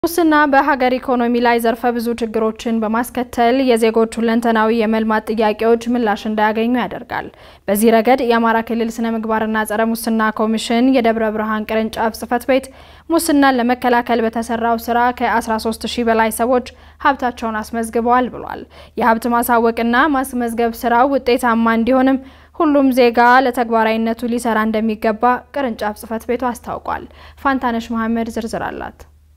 ሙስና በሀገር ኢኮኖሚ ላይ ዘርፈ ብዙ ችግሮችን በማስከተል የዜጎች ሁለንተናዊ የመልማት ጥያቄዎች ምላሽ እንዳያገኙ ያደርጋል። በዚህ ረገድ የአማራ ክልል ስነ ምግባርና ጸረ ሙስና ኮሚሽን የደብረ ብርሃን ቅርንጫፍ ጽሕፈት ቤት ሙስናን ለመከላከል በተሰራው ስራ ከ13 ሺህ በላይ ሰዎች ሀብታቸውን አስመዝግበዋል ብሏል። የሀብት ማሳወቅና ማስመዝገብ ስራው ውጤታማ እንዲሆንም ሁሉም ዜጋ ለተግባራዊነቱ ሊሰራ እንደሚገባ ቅርንጫፍ ጽሕፈት ቤቱ አስታውቋል። ፋንታነሽ መሐመድ ዝርዝር አላት።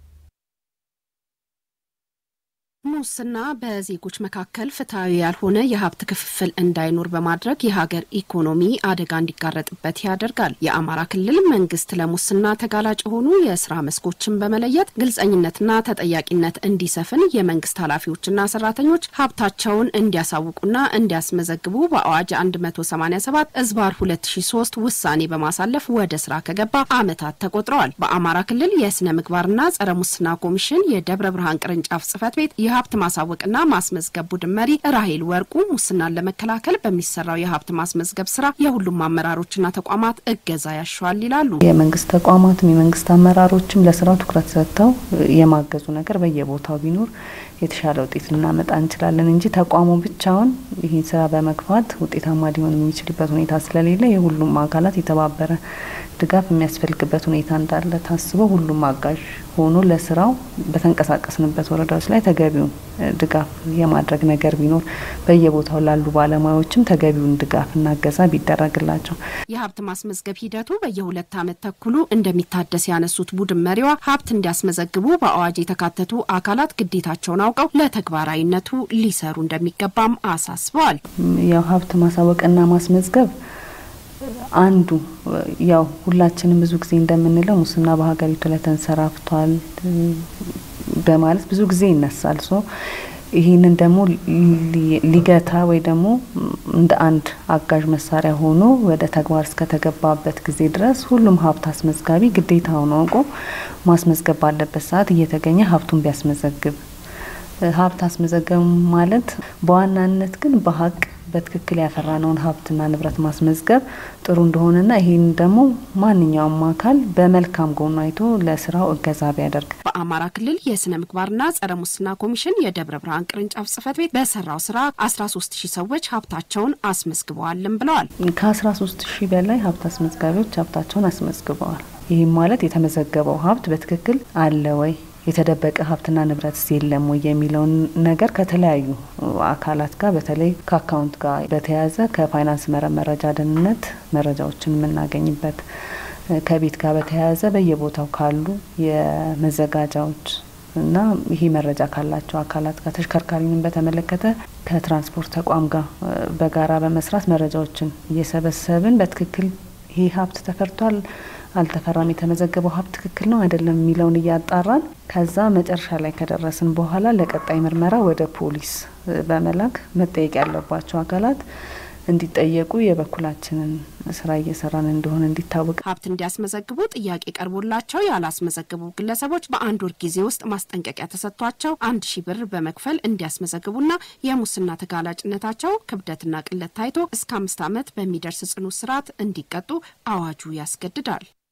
ሙስና በዜጎች መካከል ፍትሐዊ ያልሆነ የሀብት ክፍፍል እንዳይኖር በማድረግ የሀገር ኢኮኖሚ አደጋ እንዲጋረጥበት ያደርጋል። የአማራ ክልል መንግስት ለሙስና ተጋላጭ የሆኑ የስራ መስኮችን በመለየት ግልጸኝነትና ተጠያቂነት እንዲሰፍን የመንግስት ኃላፊዎችና ሰራተኞች ሀብታቸውን እንዲያሳውቁና እንዲያስመዘግቡ በአዋጅ 187 እዝባር 2003 ውሳኔ በማሳለፍ ወደ ስራ ከገባ ዓመታት ተቆጥረዋል። በአማራ ክልል የስነ ምግባርና ጸረ ሙስና ኮሚሽን የደብረ ብርሃን ቅርንጫፍ ጽሕፈት ቤት የሀብት ማሳወቅና ማስመዝገብ ቡድን መሪ ራሄል ወርቁ ሙስናን ለመከላከል በሚሰራው የሀብት ማስመዝገብ ስራ የሁሉም አመራሮችና ተቋማት እገዛ ያሻዋል ይላሉ። የመንግስት ተቋማትም የመንግስት አመራሮችም ለስራው ትኩረት ሰጥተው የማገዙ ነገር በየቦታው ቢኖር የተሻለ ውጤት ልናመጣ እንችላለን እንጂ ተቋሙ ብቻውን ይህን ስራ በመግፋት ውጤታማ ሊሆን የሚችልበት ሁኔታ ስለሌለ የሁሉም አካላት የተባበረ ድጋፍ የሚያስፈልግበት ሁኔታ እንዳለ ታስበው ሁሉም አጋዥ ሆኖ ለስራው በተንቀሳቀስንበት ወረዳዎች ላይ ተገቢውን ድጋፍ የማድረግ ነገር ቢኖር በየቦታው ላሉ ባለሙያዎችም ተገቢውን ድጋፍና እገዛ ቢደረግላቸው። የሀብት ማስመዝገብ ሂደቱ በየሁለት ዓመት ተኩሉ እንደሚታደስ ያነሱት ቡድን መሪዋ ሀብት እንዲያስመዘግቡ በአዋጅ የተካተቱ አካላት ግዴታቸውን አውቀው ለተግባራዊነቱ ሊሰሩ እንደሚገባም አሳስበዋል። ያው ሀብት ማሳወቅና ማስመዝገብ አንዱ ያው ሁላችንም ብዙ ጊዜ እንደምንለው ሙስና በሀገሪቱ ላይ ተንሰራፍቷል በማለት ብዙ ጊዜ ይነሳል። ሶ ይህንን ደግሞ ሊገታ ወይ ደግሞ እንደ አንድ አጋዥ መሳሪያ ሆኖ ወደ ተግባር እስከተገባበት ጊዜ ድረስ ሁሉም ሀብት አስመዝጋቢ ግዴታውን አውቆ ማስመዝገብ ባለበት ሰዓት እየተገኘ ሀብቱን ቢያስመዘግብ ሀብት አስመዘገብ ማለት በዋናነት ግን በሀቅ በትክክል ያፈራነውን ሀብትና ንብረት ማስመዝገብ ጥሩ እንደሆነና ይህን ደግሞ ማንኛውም አካል በመልካም ጎኑ አይቶ ለስራው እገዛ ቢያደርግ። በአማራ ክልል የስነ ምግባርና ጸረ ሙስና ኮሚሽን የደብረ ብርሃን ቅርንጫፍ ጽሕፈት ቤት በሰራው ስራ 13 ሺህ ሰዎች ሀብታቸውን አስመዝግበዋልም ብለዋል። ከ13 ሺህ በላይ ሀብት አስመዝጋቢዎች ሀብታቸውን አስመዝግበዋል። ይህም ማለት የተመዘገበው ሀብት በትክክል አለ ወይ የተደበቀ ሀብትና ንብረት የለም ወይ የሚለውን ነገር ከተለያዩ አካላት ጋር በተለይ ከአካውንት ጋር በተያያዘ ከፋይናንስ መረጃ ደህንነት መረጃዎችን የምናገኝበት ከቤት ጋር በተያያዘ በየቦታው ካሉ የመዘጋጃዎች እና ይሄ መረጃ ካላቸው አካላት ጋር ተሽከርካሪንም በተመለከተ ከትራንስፖርት ተቋም ጋር በጋራ በመስራት መረጃዎችን እየሰበሰብን በትክክል ይሄ ሀብት ተፈርቷል አልተፈራም፣ የተመዘገበው ሀብት ትክክል ነው አይደለም የሚለውን እያጣራን ከዛ መጨረሻ ላይ ከደረስን በኋላ ለቀጣይ ምርመራ ወደ ፖሊስ በመላክ መጠየቅ ያለባቸው አካላት እንዲጠየቁ የበኩላችንን ስራ እየሰራን እንደሆነ እንዲታወቅ። ሀብት እንዲያስመዘግቡ ጥያቄ ቀርቦላቸው ያላስመዘግቡ ግለሰቦች በአንድ ወር ጊዜ ውስጥ ማስጠንቀቂያ ተሰጥቷቸው አንድ ሺህ ብር በመክፈል እንዲያስመዘግቡና የሙስና ተጋላጭነታቸው ክብደትና ቅለት ታይቶ እስከ አምስት ዓመት በሚደርስ ጽኑ እስራት እንዲቀጡ አዋጁ ያስገድዳል።